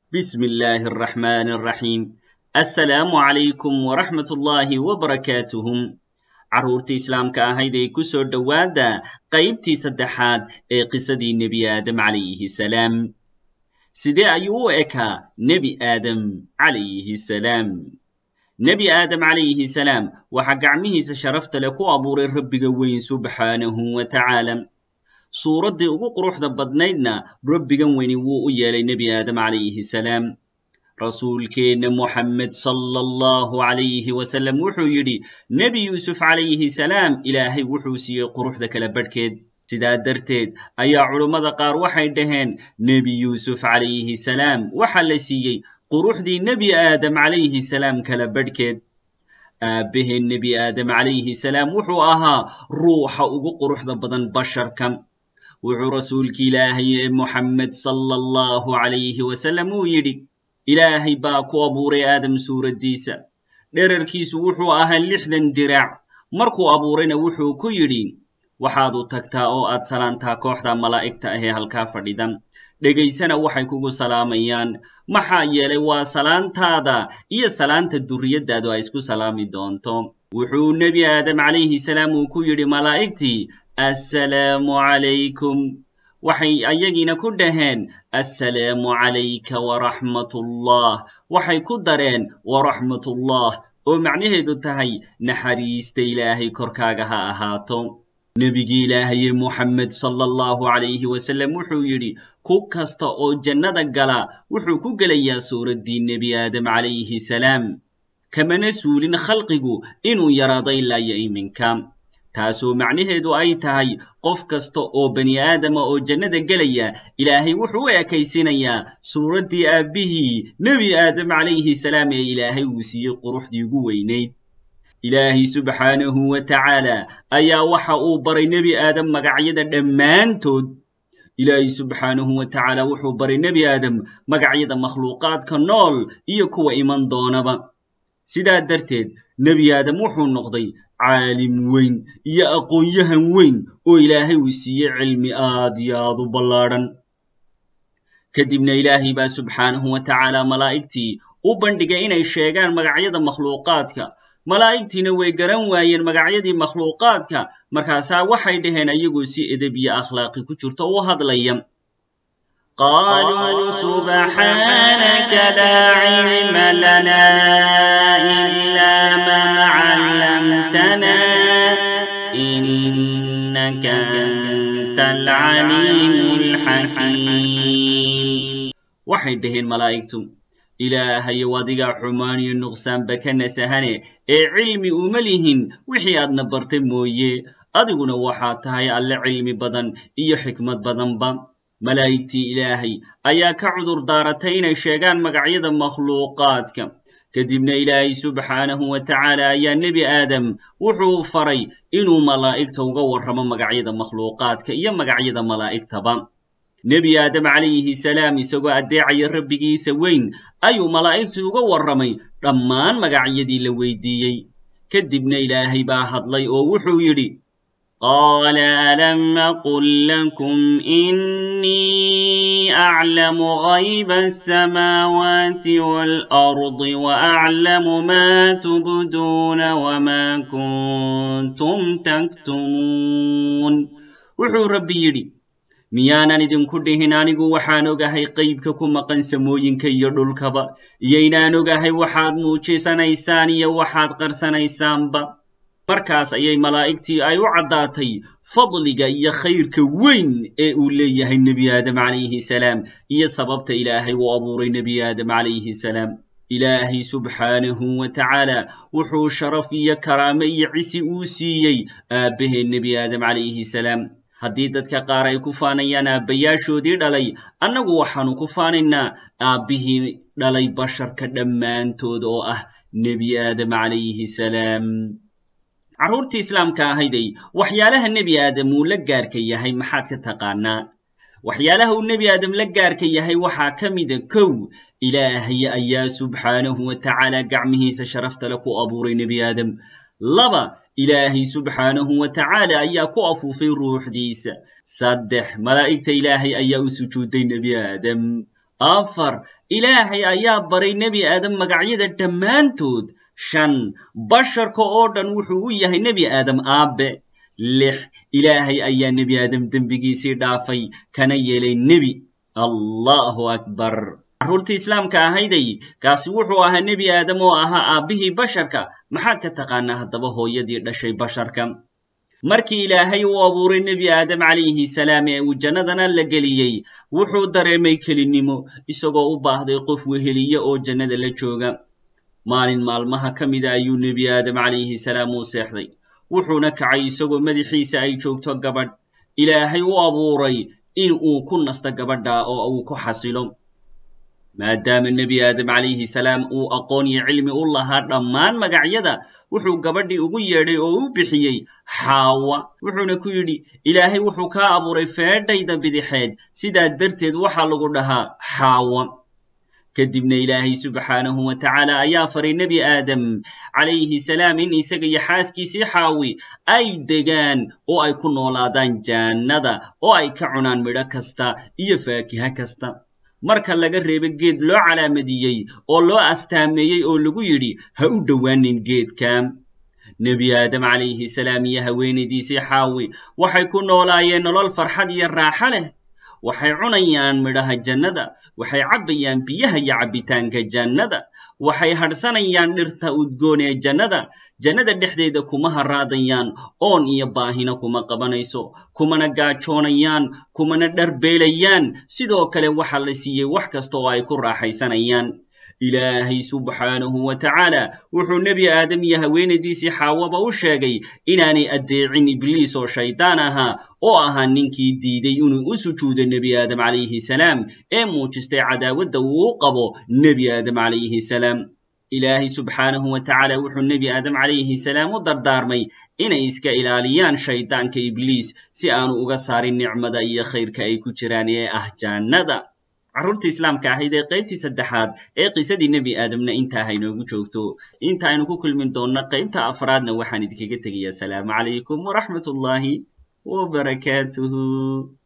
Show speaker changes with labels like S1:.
S1: بسم الله الرحمن الرحيم السلام عليكم ورحمة الله وبركاته carruurtii islaamka ahayd ee ku soo dhowaada qaybtii saddexaad ee qisadii nebi aadam calayhi salaam sidee ayuu u ekaa nebi aadam calayhi salaam nebi aadam calayhi salaam waxaa gacmihiisa sharafta leh ku abuuray rabbiga weyn subxaanahu wa tacaala suuraddii ugu quruxda badnaydna rabbigan weyni wuu u yeelay nebi aadam calayhi salaam rasuulkeenna moxamed sala allahu calayhi wasalam wuxuu yidhi nebi yuusuf calayhi salaam ilaahay wuxuu siiyey quruxda kala badhkeed sidaa darteed ayaa culummada qaar waxay dhaheen nebi yuusuf calayhi salaam waxaa la siiyey quruxdii nebi aadam calayhi salaam kala badhkeed aabbaheen nebi aadam calayhi salaam wuxuu ahaa ruuxa ugu quruxda badan basharka wuxuu rasuulki ilaahay ee moxamed sala allahu calayhi wasalam uu yidhi ilaahay baa ku abuuray aadam suuraddiisa dherarkiisu wuxuu ahaa lixdan diraac markuu abuurayna wuxuu ku yidhi waxaad u tagtaa oo aad salaantaa kooxda malaa'igta ahee halkaa fadhida dhegaysana waxay kugu salaamayaan maxaa yeelay waa salaantaada iyo salaanta durriyaddaadu ay isku salaami doonto wuxuu nebi aadam calayhi salaam uu ku yidhi malaa'igtii assalaamu calaykum waxay ayagiina ku dhaheen assalaamu calayka waraxmatullah waxay ku dareen waraxmatullah oo macnaheedu tahay naxariista ilaahay korkaaga ha ahaato nebigii ilaahaye moxamed sala allahu calayhi wasalam wuxuu yidhi ku kasta oo jannada gala wuxuu ku gelayaa suuraddii nebi aadam calayhi salaam kamana suulin khalqigu inuu yaraado ilaa iyo iminka taasoo macnaheedu ay tahay qof kasta oo bani aadama oo jannada gelaya ilaahay wuxuu u ekaysinayaa suuraddii aabbihii nebi aadam calayhi salaam ee ilaahay uu siiyey quruxdii ugu weynayd ilaahay subxaanahu wa tacaala ayaa waxa uu baray nebi aadam magacyada dhammaantood ilaahay subxaanahu wa tacaala wuxuu baray nebi aadam magacyada makhluuqaadka nool iyo kuwa iman doonaba sidaa darteed nebi aadam wuxuu noqday caalim weyn iyo aqoon-yahan weyn oo ilaahay uu siiyey cilmi aad iyo aad u ballaadhan kadibna ilaahay baa subxaanahu wa tacaala malaa'igtii u bandhigay inay sheegaan magacyada makhluuqaadka malaa'igtiina way garan waayeen magacyadii makhluuqaadka markaasaa waxay dhaheen ayagoo si edeb iyo akhlaaqi ku jirto u hadlaya
S2: قالوا سبحانك لا علم لنا إلا ما علمتنا إنك أنت العليم الحكيم
S1: waxay dhaheen malaa'igtu ilaahayow adigaa xumaan iyo nuqsaanba ka nasahane ee cilmi uma lihin wixii aadna bartay mooye adiguna waxaad tahay alle cilmi badan iyo xikmad badanba malaa'igtii ilaahay ayaa ka cudur daaratay inay sheegaan magacyada makhluuqaadka kadibna ilaahay subxaanahu wa tacaala ayaa nebi aadam wuxuu faray inuu malaa'igta uga warramo magacyada makhluuqaadka iyo magacyada malaa'igtaba nebi aadam calayhi salaam isagoo addeecaya rabbigiisa weyn ayuu malaa'igtii uga warramay dhammaan magacyadii la weydiiyey kadibna ilaahay baa hadlay oo wuxuu yidhi
S2: قال ألم أقل لكم إني أعلم غيب السماوات والأرض وأعلم ما تبدون وما كنتم تكتمون
S1: wuxuu rabbi yidhi miyaanan idinku dhihin anigu waxaan ogahay qaybka ku maqan samooyinka iyo dhulkaba iyo inaan ogahay waxaad muujisanaysaan iyo waxaad qarsanaysaanba markaas ayay malaa'igtii ay u caddaatay fadliga iyo khayrka weyn ee uu leeyahay nebi aadam calayhi salaam iyo sababta ilaahay uu abuuray nebi aadam calayhi salaam ilaahay subxaanahu wa tacaala wuxuu sharaf iyo karaame iyo cisi uu siiyey aabbaheen nebi aadam calayhi salaam haddii dadka qaar ay ku faanayaan aabbayaashoodii dhalay annagu waxaannu ku faanaynaa aabbihii dhalay basharka dhammaantood oo ah nebi aadam calayhi salaam carruurtii islaamka ahayday waxyaalaha nebi aadam uu la gaarka yahay maxaad ka taqaanaa waxyaalaha uu nebi aadam la gaarka yahay waxaa ka mida kow ilaahay ayaa subxaanahu wa tacaala gacmihiisa sharaftale ku abuuray nebi aadam laba ilaahay subxaanahu wa tacaala ayaa ku afuufay ruuxdiisa saddex malaa'igta ilaahay ayaa u sujuuday nebi aadam afar ilaahay ayaa baray nebi aadam magacyada dhammaantood shan basharka oo dhan wuxuu u yahay nebi aadam aabbe lix ilaahay ayaa nebi aadam dembigiisii dhaafay kana yeelay nebi allahu akbar carruurtii islaamka ahayday kaasi wuxuu ahaa nebi aadam oo ahaa aabbihii basharka maxaad ka taqaanaa haddaba hooyadii dhashay basharka markii ilaahay uu abuuray nebi aadam calayhi salaam ee uu jannadana la geliyey wuxuu dareemay kelinnimo isagoo u baahday qof weheliye oo jannada la jooga maalin maalmaha ka mida ayuu nebi aadam calayhi salaam uu seexday wuxuuna kacay isagoo madaxiisa ay joogto gabadh ilaahay u abuuray in uu ku nasto gabadha oo uu ku xasilo maadaama nebi aadam calayhi salaam uu aqoon iyo cilmi u lahaa dhammaan magacyada wuxuu gabadhii ugu yeedhay oo u bixiyey xaawa wuxuuna ku yidhi ilaahay wuxuu kaa abuuray feedhayda bidixeed sidaa darteed waxaa lagu dhahaa xaawa kadibna ilaahay subxaanahu wa tacaala ayaa faray nebi aadam calayhi salaam in isaga iyo xaaskiisii xaawi ay degaan oo ay ku noolaadaan jaannada oo ay ka cunaan midho kasta iyo faakiha kasta marka laga reebo geed loo calaamadiyey oo loo astaameeyey oo lagu yidhi ha u dhowaanin geedka nebi aadam calayhi salaam iyo haweenaydiisii xaawi waxay ku noolaayeen nolol farxad iyo raaxo leh waxay cunayaan midhaha jannada waxay cabbayaan biyaha iyo cabbitaanka jannada waxay hadhsanayaan dhirta udgoon ee jannada jannada dhexdeeda kuma haraadayaan oon iyo baahina kuma qabanayso kumana gaajoonayaan kumana dharbeelayaan sidoo kale waxa la siiyey wax kasta oo ay ku raaxaysanayaan ilaahay subxaanahu wa tacaala wuxuu nebi aadam iyo haweenaydiisii xaawaba u sheegay inaanay addeecin ibliis oo shaydaan ahaa oo ahaa ninkii diiday inuu u sujuudo nebi aadam calayhi salaam ee muujistay cadaawadda uu u qabo nebi aadam calayhi salaam ilaahay subxaanahu wa tacaala wuxuu nebi aadam calayhi salaam u dardaarmay inay iska ilaaliyaan shaydaanka ibliis si aanu uga saarin nicmada iyo khayrka ay ku jiraan ee ah jaannada carruurtii islaamka ahayd ee qaybtii saddexaad ee qisadii nebi aadamna intaa haynoogu joogto inta aynu ku kulmin doonno qaybta afraadna waxaan idinkaga tegayaa asalaamu calaykum waraxmat ullaahi wabarakaatuhu